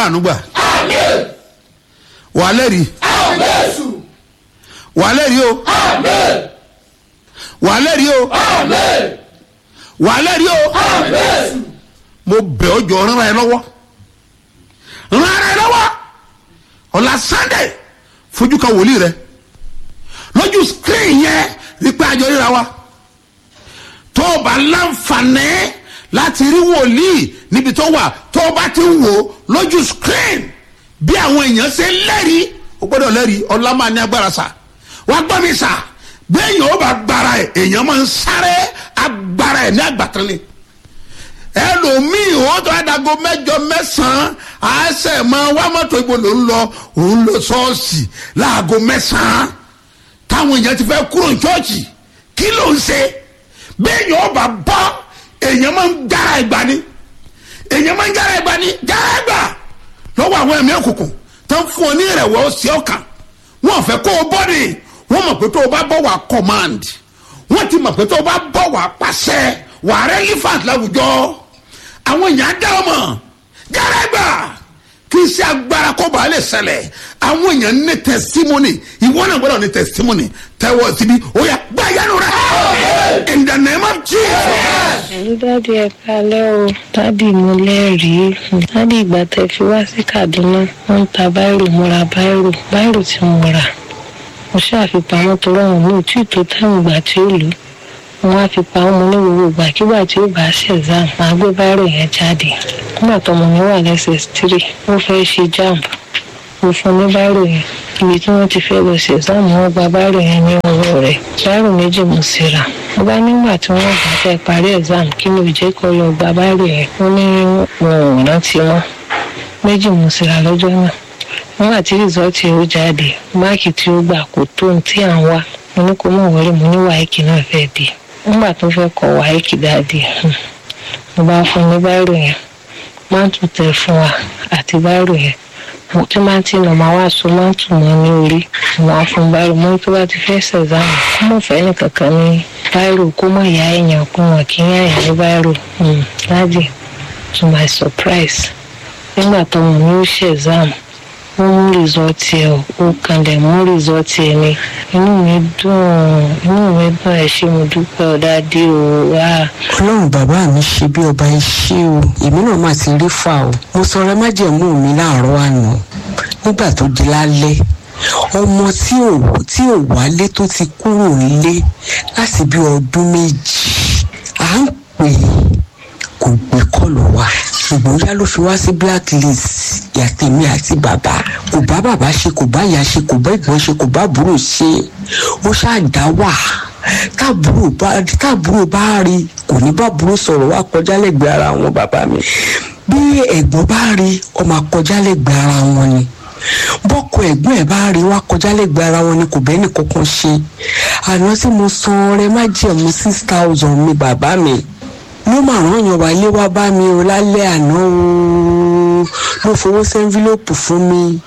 àánú gbà wà lẹ́rìí wà lẹ́rìí o wà lẹ́rìí o wà lẹ́rìí o mo bẹ̀ ọ́ jọ rán ẹ lọ́wọ́ rán ẹ lọ́wọ́ ọ̀la sunday fojú kan wòlíì rẹ lójú screen yẹn wípé àjọ ríra wa tó o bá láǹfààní láti rí wòlíì níbi tó wà tó o bá ti ń wò lójú screen bí àwọn èèyàn ṣe lẹ́rìí o gbọ́dọ̀ lẹ́rìí ọlá máa ní agbára sà wá gbọ́ mi sà béèyàn ó bá gbára ẹ̀ èèyàn máa ń sáré agbára ẹ̀ ní àgbàtàn ni ẹlòmíì ó tó adago mẹjọ mẹsàn-án àṣẹ máa wá mọ́tò ibo ló ń lọ òun lọ ṣọ́ọ̀ṣì láago mẹ́sàn-án táwọn èèyàn ti fẹ́ kúrò ní ṣọ́ọ̀ṣì kí ló ń ṣe béèyàn ó bá bọ́ èèyàn máa ń jára ẹgbà ni èèyàn máa ń jára ẹgbà ni jára ẹgbà lọ́wọ́ àwọn ẹ̀mí òkùnkùn tó ń fún ọ ní ìrẹ̀wọ̀ sí ọkàn wọn fẹ́ kó o bọ́ ni wọ́n mọ̀ pé tó o bá bọ́ wà command wọ́n ti mọ̀ pé tó o bá bọ́ wà pàṣẹ wà relevant láwùjọ àwọn èèyàn dá ọmọ jára ẹgbà kì í ṣe agbára kó bàa lè ṣẹlẹ̀ àwọn èèyàn ní testimony ìwọ náà gbọ́dọ̀ ní testimony tẹ́wọ́ síbi ó yà gbá yánu rẹ̀ in the name of jesus. ẹ̀yin dáàdi ẹ kalẹ́ o dáàdi mo lẹ́rìí dáàdi ìgbà tẹ fi wá sí kaduna wọ́n ń ta báírò mo ra báírò báírò tí mo rà mo ṣàfipamọ́ tó rọrùn ní òtún ìtò táwọn ìgbà tí ó lò wọ́n á fi pamọ́ mo ní gbogbo ìgbàkigbà tí ó bá ṣe exam máa gbé báírò yẹn jáde nígbà tó mo ní wà lẹ́sẹ̀ three ó fẹ́ ṣe jamb mo fún ní báírò yẹn ibi tí wọ́n ti fẹ́ lọ sí exam wọ́n gba báírò yẹn ní ọwọ́ rẹ̀ báírò méjì mo sì rà mo bá nígbà tí wọ́n gbà fẹ́ parí exam kí ló jẹ́ kó lọ gba báírò yẹn wọ́n ní wọn ò rántí wọn méjì mo sì rà lọ́jọ́ náà nígbà tí rìsọ́ọ̀tì ó jáde máàkì tí ó gbà kò tó ohun tí à ń wá mo ní kó mọ̀ wọlé mo ní wáìkì náà fẹ́ di nígbà tó fẹ́ kọ wáìkì dáadé mo bá fún ní báírò yẹn máa tún tẹ fún wa àti báírò yẹn mo tí máa ti nà máa wá so máa tún mọ́ ní orí mo á fún báírò mo ní tó bá ti fẹ́ ṣẹ̀zámù kó mọ̀ fẹ́ nìkankan ní báírò kó mọ̀ ìyá èèyàn kó wọn kí ń yáyà ní báírò dáàdì to my surprise nígbà tó wọn ní ó ṣẹ̀zámù wọ́n mú rìsọ́ọ̀tì ẹ̀ ó kanlẹ̀ mú rìsọ́ọ̀tì ẹ̀ ni inú mi dùn inú mi dùn ẹ̀ ṣe mo dúpẹ́ ọ̀dádé o wá. ọlọ́run bàbá mi ṣe bí ọba iṣẹ́ o èmi náà má ti rí fà o mo sọ̀rọ̀ májẹ̀mú mi láàárọ̀ àná nígbà tó di lálẹ́ ọmọ tí ò tí ò wálé tó ti kúrò nílé láti bí ọdún méjì à ń pè é kò gbé kọlù wá ṣùgbọ́n yá ló fi wá sí blacklist yàtẹ̀mí àti bàbá kò bá bàbá ṣe kò bá ìyá ṣe kò bá ìgbọ́n ṣe kò bá àbúrò ṣe ó ṣáàdá wà táàbúrò bá táàbúrò bá rí kò ní bá àbúrò sọ̀rọ̀ wá kọjá lẹ́gbẹ̀ẹ́ ara wọn bàbá mi bí ẹ̀gbọ́n bá rí ọmọ akọjá lẹ́gbẹ̀ẹ́ ara wọn ni bọ́kọ ẹ̀gbọ́n ẹ̀ bá rí wá kọjá lẹ́gbẹ̀ẹ́ ara wọn ni kò bẹ́ẹ̀ nìkankan ṣe àná tí mo san ọrẹ má jẹ̀mú six thousand mi bàbá mi ló máa ràn yàn wálé wá bá mi o lálẹ́ àná o ló fowó sẹ́ńfílọ́pù fún mi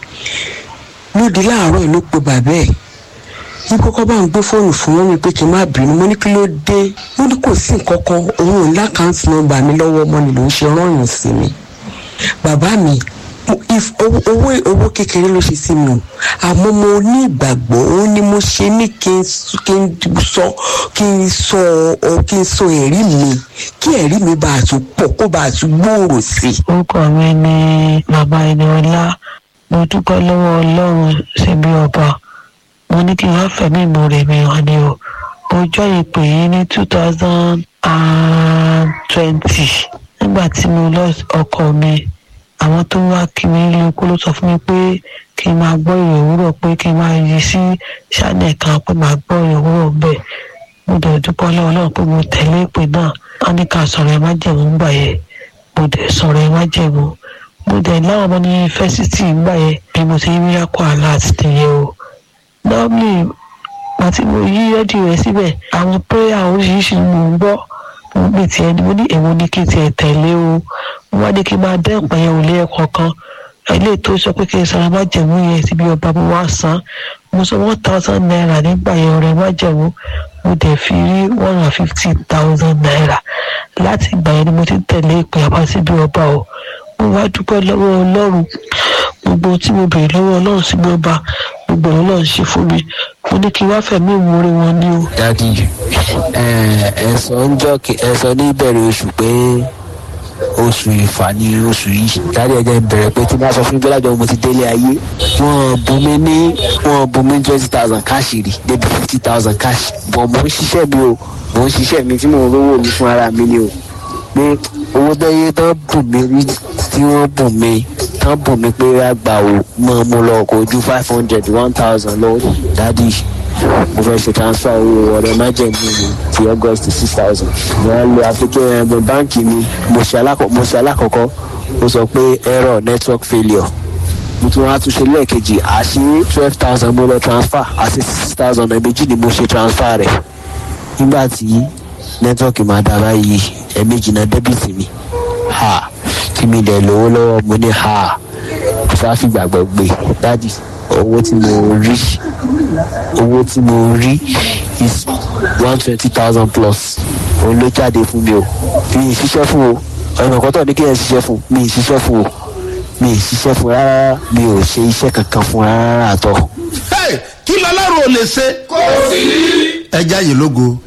lóde láàárọ̀ ló pe bàbá ẹ̀ ní kọ́kọ́ bá ń gbé fóònù fún wọn mi pé kí n má bínú mo ní kí ló dé mo ní kò sí nǹkan kan òun ò ní àkáǹtì nọ́mbà mi lọ́wọ́ ọmọ ni ló ń ṣe rányàn sí mi bàbá mi owó owó kékeré ló ṣe sí mi o àmọ́ mo ní ìgbàgbọ́ ó ní mo ṣe ní kí n sọ kí n sọ ọ kí n sọ ẹ̀rí mi kí ẹ̀rí mi bá a tún pọ̀ kó bá a tún gbòòrò sí i. orúkọ mi ni bàbá ẹniọlá mo dúpẹ́ lọ́wọ́ ọlọ́run síbi ọba mo ní kí n wá fẹ̀mí ìmoore mi hàn ni o mo jọ ìpè yìí ní two thousand and twenty nígbà tí mo lọ ọkọ mi àwọn tó wá kí mi ilé ikú ló sọ fún mi pé kí n máa gbọ́ ìrìn òwúrọ̀ pé kí n máa yí sí ṣáánẹ̀ kan pé máa gbọ́ ìrìn òwúrọ̀ bẹ́ẹ̀ mo dẹ̀ dúpọ́ lọ́wọ́ náà pé mo tẹ̀lé ìpè náà wọ́n ní ká sọ̀rọ̀ ẹ má jẹ̀mú gbà yẹn mo dẹ̀ sọ̀rọ̀ ẹ má jẹ̀mú mo dẹ̀ láwọn ọmọ ní yunifásitì gbà yẹn bí mo ti rí akọ àlá àti tẹ̀yẹ o normally àti mo yí rẹ́díò rẹ̀ síbẹ̀ àwọn prayer oríṣiríṣi ni mo ń gbọ́ mo ń pè tiẹ̀ ni mo ní èwo ni kí n tiẹ̀ tẹ̀lé o mo wá ní kí n máa dẹ́ ìpẹ́ yẹn ò lé ẹ̀kọ́ kan ilé tó sọ pé kí n sọ̀rọ̀ má jẹ̀mú yẹn síbi ọba mo wá san mo sọ one thousand naira nígbà yẹn ọ̀rẹ́ má jẹ̀mú mo dẹ̀ fi rí one hundred fifty thousand naira láti ìgbà yẹn ni mo ti tẹ̀lé ìpè àbá síbi ọba o mo wá dúpẹ́ lọ́wọ́ ọlọ́run gbogbo tí mo bèrè lọ́wọ́ ọlọ́run sí mi ọba gbogbo ọ̀rọ̀ náà ṣe fún mi mo ní kí n wá fẹ̀mí ìmoore wọn ní o. dadi ẹ sọ ń jọ ẹ sọ ní ìbẹ̀rẹ̀ oṣù pé oṣù ìfà ní oṣù yìí dárí ẹjẹ ń bẹ̀rẹ̀ pé tí wọ́n sọ fún gbẹ́lájọ mo ti délé ayé wọ́n bù mí ní wọ́n bù mí twenty thousand káàṣì rí débi fifty thousand káàṣì bọ̀ mò ń ṣiṣẹ́ mi o mò ń ṣiṣẹ́ mi tí mò ń rówó mi fún ara mi ni o pé owó tẹ́yẹ tán bù mí rí tí wọ́n bù mí tán bù mí pé àgbà ò mọ̀ mo lọ kò ju five hundred one thousand lọ dádì mo fẹ́ ṣe transfer owó ọ̀rẹ́ májèmí mi ti august six thousand mo á lo àfikún ẹgbẹ́ báǹkì mi mo ṣe alákọ̀ọ́kọ́ ó sọ pé error network failure mo tún wá tún ṣe lẹ́ẹ̀kejì àṣì twelve thousand mo lọ transfer àti six thousand ẹ̀mejì ni mo ṣe transfer rẹ̀ nígbà tí nẹ́tíwọ́ọ̀kì máa dára yìí ẹ̀mejì náà dẹ́bìtì mi ha tí mi dẹ̀ lówó lọ́wọ́ mo ní ha sáfìgbàgbọ́ gbé dájì owó tí mo rí owó tí mo rí is one twenty thousand plus òun ló jáde fún mi o mi ì ṣiṣẹ́ fún o ọ̀nà kọ́tọ̀ ní kí ẹ ṣiṣẹ́ fún mi ì ṣiṣẹ́ fún o mi ì ṣiṣẹ́ fún rárá mi ò ṣe iṣẹ́ kankan fún rárá àtọ̀. Hey, kí lọ́lọ́run ò lè ṣe. kò sí. ẹja yìí lógo